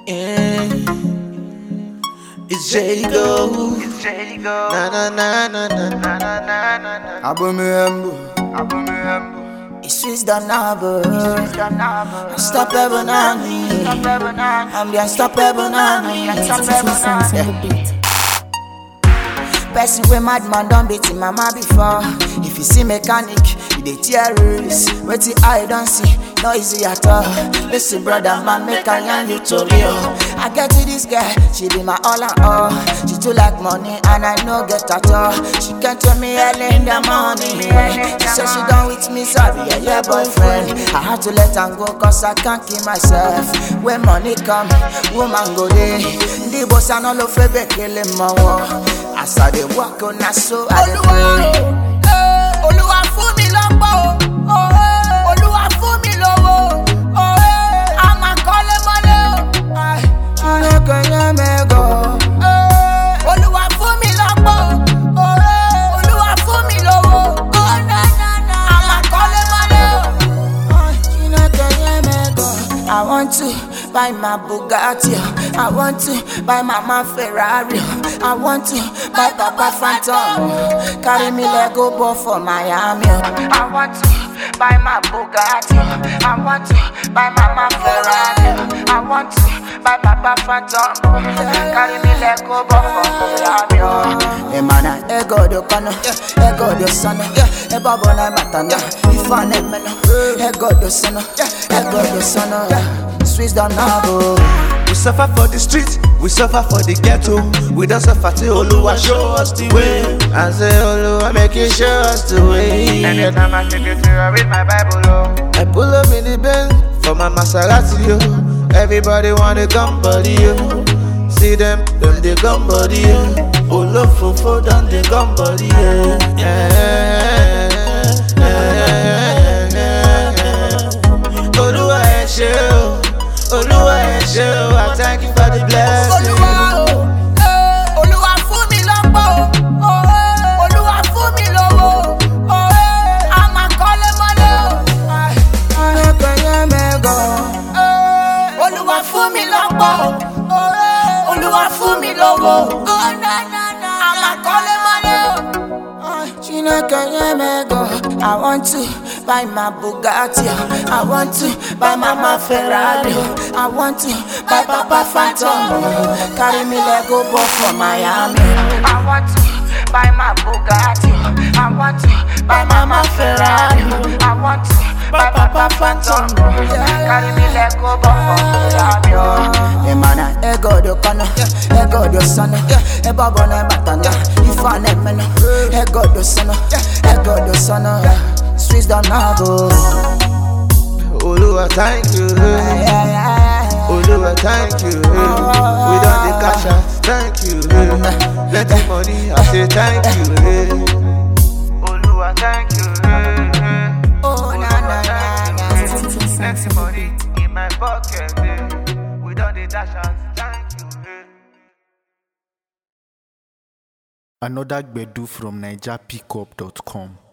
Yeah. It's Jericho. Na na na na na na na na na. Abumembu, it's unstoppable. Unstoppable Nami. I'm the unstoppable Nami. Person with madman don't beat him mama before. If you see mechanic, you dey terrorist. Wetin I don't see, no easy at all. Listen, brother, man, make I yarn you to real. I get to this girl, she be my all and all. She too like money and I no get at all. She can tell me early in the morning. She said she done with me, sorry, yeah, yeah, boyfriend. I had to let her go cause I can't keep myself. When money come, woman go there. The boss and all of it, kill him more. As I dey walk on, na so I dey pray. Olúwa fún mi lọ́pọ̀ o. Olúwa fún mi lówó. A máa kọ́lé mọ́lé o. Chineke nye m ego. Olúwa fún mi lọ́pọ̀ o. Olúwa fún mi lówó. A máa kọ́lé mọ́lé o. Chineke nye m ego. I want to buy my Bugatti. I want to buy mama Ferrari. I want to buy Papa Phantom. Carry me Lego ball for Miami. I want to buy my Bugatti. I want to buy mama Ferrari. I want to buy Papa Phantom. Carry me Lego ball for Miami. Emana ego do kono, ego do sono, ebo bona matana. Ifane meno, ego do sono, ego do sono. Swiss don't know. We suffer for the street, we suffer for the ghetto. We don't suffer till Oluwa show us the way. I say Oluwa make you show us the way. Anytime I take it to I read my Bible, oh. I pull up in the Benz for my Maserati, yo. Everybody wanna come body, yo. See them, them they come body, yo. Olofofo done they come body, yeah. Yeah, yeah, yeah, yeah. Oluwa ẹ ṣé o, Oluwa ẹ ṣé o, I thank you for the blessing. Olúwa o, eh, Olúwa fún mi lọ́pọ̀ o, eh, Olúwa fún mi lówó o, eh, a máa kọ́lé mọ́lé o. Chineke nye m ego. Eh, Olúwa fún mi lọ́pọ̀ o, eh, Olúwa fún mi lówó o, a máa kọ́lé mọ́lé o. Chineke nye m ego. I want to buy my Bugatti. I want to buy mama Ferrari. I want to buy Papa Phantom. Carry me Lego ball for Miami. I want to buy my Bugatti. I want to buy mama Ferrari. I want to buy Papa Phantom. Carry me Lego ball for Miami. Emana ego do kono, ego do sono, ebo bona batana. Ifane meno, ego do sono, ego do sono. Swiss don't know. Oluwa thank you. Oluwa thank you. We done the cash out, thank you. Plenty money, I say thank you. Oluwa, thank you. eh, Oh na na na na. eh. Plenty money in my pocket. eh. We done the dash out, thank you. eh. Another Gbedu from NigerPickup.com.